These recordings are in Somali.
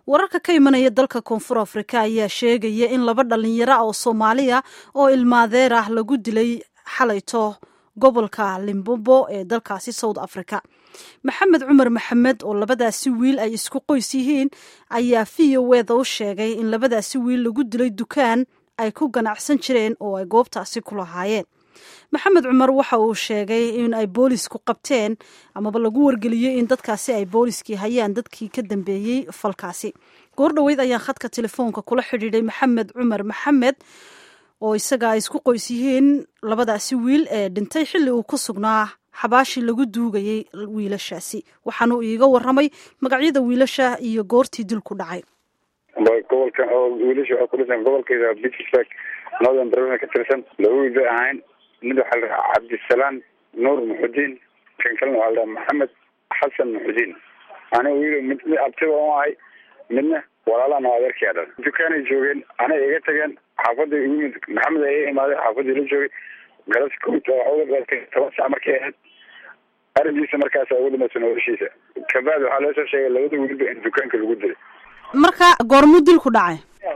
wararka ka imanaya dalka koonfur afrika ayaa sheegaya in laba dhalinyaro ah oo soomaaliya oo ilmaadeer ah lagu dilay xalayto gobolka limbobo ee dalkaasi south africa maxamed cumar maxamed oo labadaasi wiil ay isku qoys yihiin ayaa v o eda u sheegay in labadaasi wiil lagu dilay dukaan ay ku ganacsan jireen oo ay goobtaasi ku lahaayeen maxamed cumar waxa uu sheegay in ay boolisku qabteen amaba lagu wargeliyey in dadkaasi ay booliskii hayaan dadkii ka dambeeyey falkaasi goor dhoweyd ayaan khadka telefoonka kula xidhiidhay maxamed cumar maxamed oo isaga ay isku qoys yihiin labadaasi wiil ee dhintay xilli uu ku sugnaa xabaashii lagu duugayey wiilashaasi waxaanu iiga waramay magacyada wiilasha iyo goortii dil ku dhacay gobolkan oo wiilasha waxaa kudhisan gobolkeeda pittsburg northern barona ka tirsan laba wiil bay ahayn mid waxaa la dhahaa cabdisalaam nuur muxudiin kan kalena waxaa la dhahaa maxamed xasan muxudiin aniga wiil mid mid abtiba u ahay midna walaalana o adeerkaya dhal dukaanay joogeen anay iga tageen xaafada igu mid maxamed ay imaaday xaafadii la joogay galas kowta waxa uga qaatay toban sac markay ahayd arrinkiisa markaasa ugu dhamaysa noloshiisa kabacdi waxaa loo soo sheegay labada wiilba in dukaanka lagu dilay marka goormuu dil ku dhacay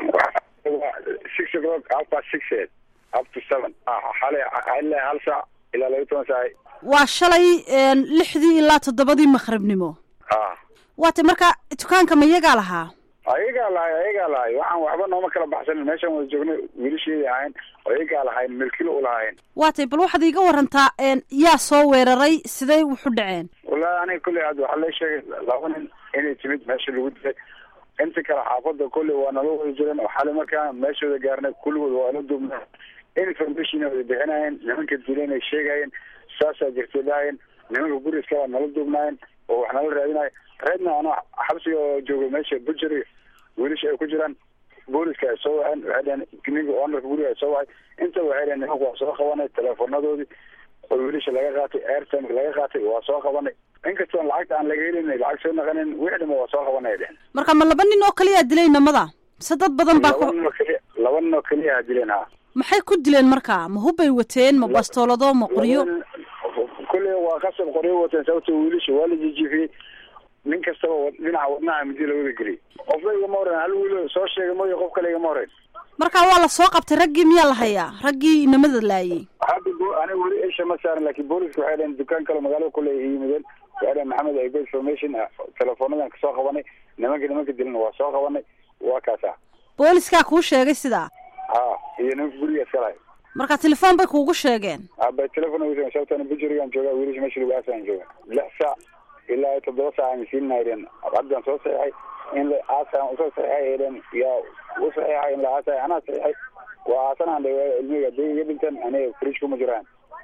six o'clock half past six eed up to seven xalay ilaa hal saac ilaa laba toban saac waa shalay lixdii ilaa toddobadii maqribnimo a waata marka dukaanka ma iyagaa lahaa ayagaa lahay ayagaa lahay waxaan waxba nooma kala baxsanin meeshaan wada joognay wiilasheedii ahayn ayagaa lahayn milkilo u lahayn waatay bal waxaad iiga warantaa yaa soo weeraray siday wuxu dhaceen wallahi aniga kolley had waxaa la sheegay laba nin inay timid meesha lagu dilay inta kale xaafada kolley waa nala wada jireen oo xali markaa meeshooda gaarnay kulligood waa la duubnaa information wada bixinayeen nimanka dileen ay sheegayeen saasaa jirtay dhahayeen nimanka guriska waa nala duubnaayeen oo wax nala raadinayo reedna ano xabsiga oo jooga meesha bujary wiilasha ay ku jiraan booliska ay soo waceen waxay dhaheen ninka oonarka guriga ay soo wacay inta waxay dhaheen nimanka waa soo qabanay teleefonadoodii oo wiilasha laga qaatay airtime laga qaatay waa soo qabanay inkastoon lacagta aan laga helin lacag soo naqanin wixii dhama waa soo qabanay dhehen marka ma laba nin oo kaliyaa dilay namada se dad badan baa laba nin oo keliya laba nin oo keliya dileen ha maxay ku dileen marka ma hubbay wateen ma bastoolado ma qoryo kulley waa qasab qoryo wateen sababto wiilasha waa la jijifiyey nin kastaba dhinaca wadnaha midi lawada geliyay qofba igama horeyn hal wiilo soo sheegay mooyo qof kale igama horeyn marka waa la soo qabtay raggii miyaa la hayaa raggii inamada laayay hadda aniga weli isha ma saaran laakiin booliska waxay dhaheen dukaan kale magaalada kule ay yimideen waxay dhaheen maxamed aygo information teleefoonadan kasoo qabanay nimanka nimanka dilana waa soo qabanay waa kaasa booliskaa kuu sheegay sidaa ha iyo nimanka guriga iska lahay marka telefoon bay kuugu sheegeen aba telefon sababtana bujurigan jooga wiilasha meesha lagu aasaan jooga lix saac ilaa toddoba saac aan siinayden haddaan soo saxiixay in la aasaan usoo saxiixay eden yaa u saxiixay in la aasay anaa saxiixay waa aasanaan dha ilmiga hadday iga dhinteen aniga fridge kuma jiraan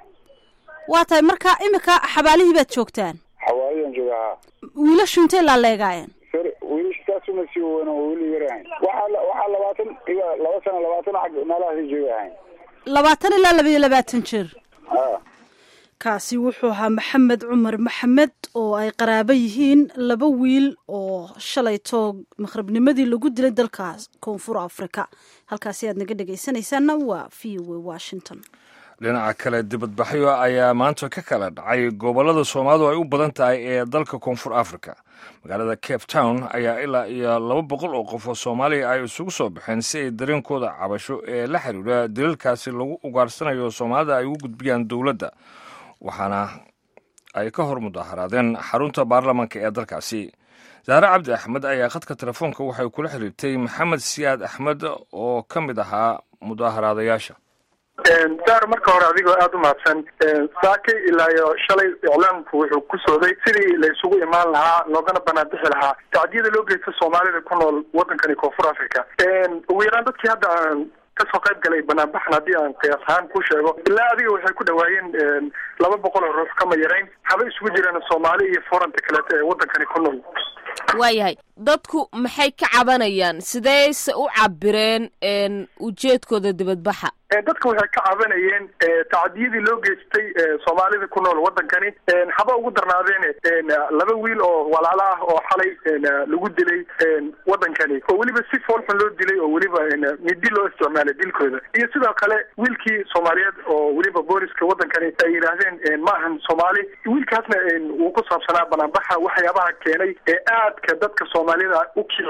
waa tahay marka imika xabaalihii baad joogtaan xawaalidan jooga ha wiilashu intay laaleegaayeen sor wiilasha saasuma sii weyn oo weli yar ahayn waxaa waxaa labaatan iga laba sano labaatan xag meelahaasi jooga ahayn labaatan ilaa laba iyo labaatan jir ha kaasi wuxuu ahaa maxamed cumar maxamed oo ay qaraabo yihiin laba wiil oo shalayto maqribnimadii lagu dilay dalka koonfur africa halkaasi aad naga dhegaysanaysaana waa v o a washington dhinaca kale dibadbaxyo ayaa maanta ka kala dhacay gobollada soomaalidu ay u badan tahay ee dalka koonfur africa magaalada cape town ayaa ilaa iyo laba boqol oo qof oo soomaaliya ay isugu soo baxeen si ay dareenkooda cabasho ee la xiriira daliilkaasi lagu ugaarsanayo soomaalida ay ugu gudbiyaan dowladda waxaana ay ka hor mudaharaadeen xarunta baarlamaanka ee dalkaasi saare cabdi axmed ayaa khadka telefoonka waxay kula xiriirtay maxamed siyaad axmed oo ka mid ahaa mudaaharaadayaasha saar marka hore adigoo aada u mahadsan saakay ilaa iyo shalay iclaamku wuxuu ku sooday sidii la isugu imaan lahaa loogana banaanbixi lahaa tacdiyada loo geysta soomaalida ku nool wadankani koonfur africa ugu yaraan dadkii hadda aan kasoo qayb galay banaanbaxan haddii aan qiyaas ahaan ku sheego ilaa adiga waxay ku dhawaayeen laba boqol oo ruux kama yarayn haba isugu jiraan soomaali iyo foranta kaleeto ee wadankani ku nool waayahay dadku maxay ka cabanayaan sideyse u cabireen ujeedkooda dibadbaxa dadka waxay ka cabanayeen tacdiyadii loo geystay soomaalida ku nool wadankani haba ugu darnaadeen laba wiil oo walaalo ah oo xalay lagu dilay wadankani oo weliba si foolxun loo dilay oo weliba midi loo isticmaalay dilkooda iyo sidoo kale wiilkii soomaaliyeed oo weliba booliska wadankani ay yidhaahdeen ma ahan soomaali wiilkaasna uu ku saabsanaa banaanbaxa waxyaabaha keenay ee aadka dadka soomaalida u kiciyay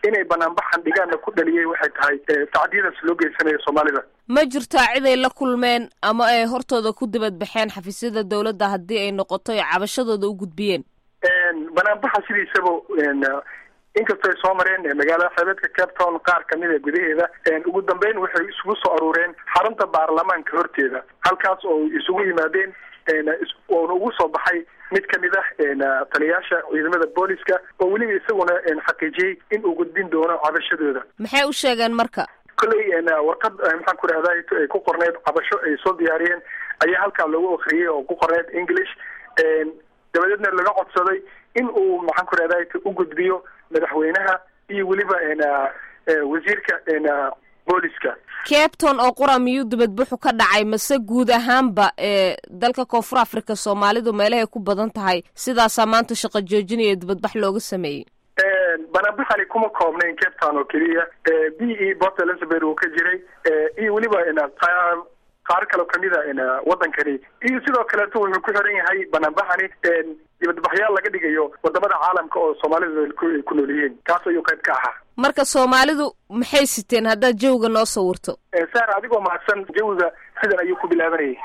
inay banaanbaxan dhigaana ku dhaliyay waxay tahay tacdiyadaas loo geysanayo soomaalida ma jirtaa ciday la kulmeen ama ay hortooda ku dibadbaxeen xafiisyada dowladda haddii ay noqoto ay cabashadooda u gudbiyeen banaanbaxa sidiisaba inkastoo ay soo mareen magaalada xeebeedka cape town qaar kamid a gudaheeda ugu dambeyn waxay isugu soo aruureen xarunta baarlamaanka horteeda halkaas oo isugu yimaadeen oona ugu soo baxay mid kamid ah taliyaasha ciidamada booliska oo weliba isaguna xaqiijiyey in uu gudbin doono cabashadooda maxay u sheegeen marka kolley warqad maxaan ku rahda ay ku qorneyd cabasho ay soo diyaariyeen ayaa halkaa lagu akriyay oo ku qorneyd english dabadeedna laga codsaday in uu maxaan ku rahda u gudbiyo madaxweynaha iyo weliba wasiirka booliska capton oo qura miyuu dibadbuxu ka dhacay mase guud ahaanba ee dalka koonfur africa soomaalidu meelahay ku badan tahay sidaasaa maanta shaqo joojinaya dibadbax looga sameeyey banaanbaxani kuma koobnayn cape town oo keliya b e port elizabeth uu ka jiray iyo weliba qaar kaloo kamida wadankani iyo sidoo kaleeto wuxuu ku xiran yahay banaanbaxani dibadbaxyaal laga dhigayo wadamada caalamka oo soomaalida ay ku nool yihiin kaas ayuu qayb ka ahaa marka soomaalidu maxay siteen haddaad jawiga noo sawirto saar adigoo mahadsan jawiga sidan ayuu ku bilaabanayay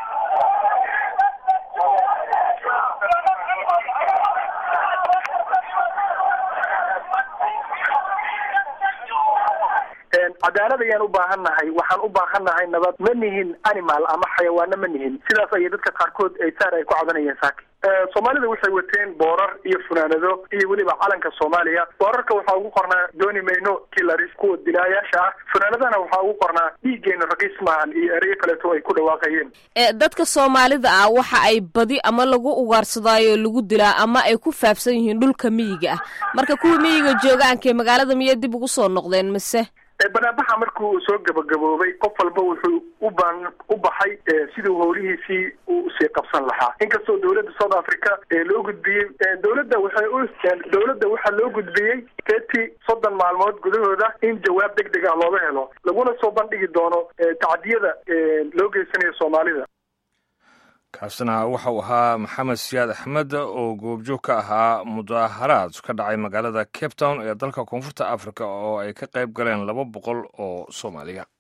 cadaalad ayaan u baahan nahay waxaan u baahan nahay nabad ma nihin animal ama xayawaano ma nihin sidaas ayay dadka qaarkood ay saar ay ku cabanayeen saaki soomaalida waxay wateen boorar iyo funaanado iyo weliba calanka soomaaliya boorarka waxaa ugu qornaa dooni mayno kilaris kuwa dilaayaasha ah funaanadana waxaa ugu qornaa dhiigeena raqiis maahan iyo ereyo kaleeto ay ku dhawaaqayeen dadka soomaalida ah waxa ay badi ama lagu ugaarsadaayo lagu dilaa ama ay ku faafsan yihiin dhulka miyiga ah marka kuwa miyiga joogaankae magaalada miyay dib ugu soo noqdeen mise banaanbaxa markuu soo gabagaboobay qof walba wuxuu uban u baxay siduu howlihiisii usii qabsan lahaa inkastoo dowladda south africa loo gudbiyey dowladda waxay u dowladda waxaa loo gudbiyey thirty soddon maalmood gudahooda in jawaab deg deg ah looga helo laguna soo bandhigi doono tacdiyada loo geysanayo soomaalida kaasina waxa uu ahaa maxamed siyaad axmed oo goobjoog ka ahaa mudaaharaad ka dhacay magaalada cape town ee dalka koonfurta africa oo ay ka qayb galeen laba boqol oo soomaaliya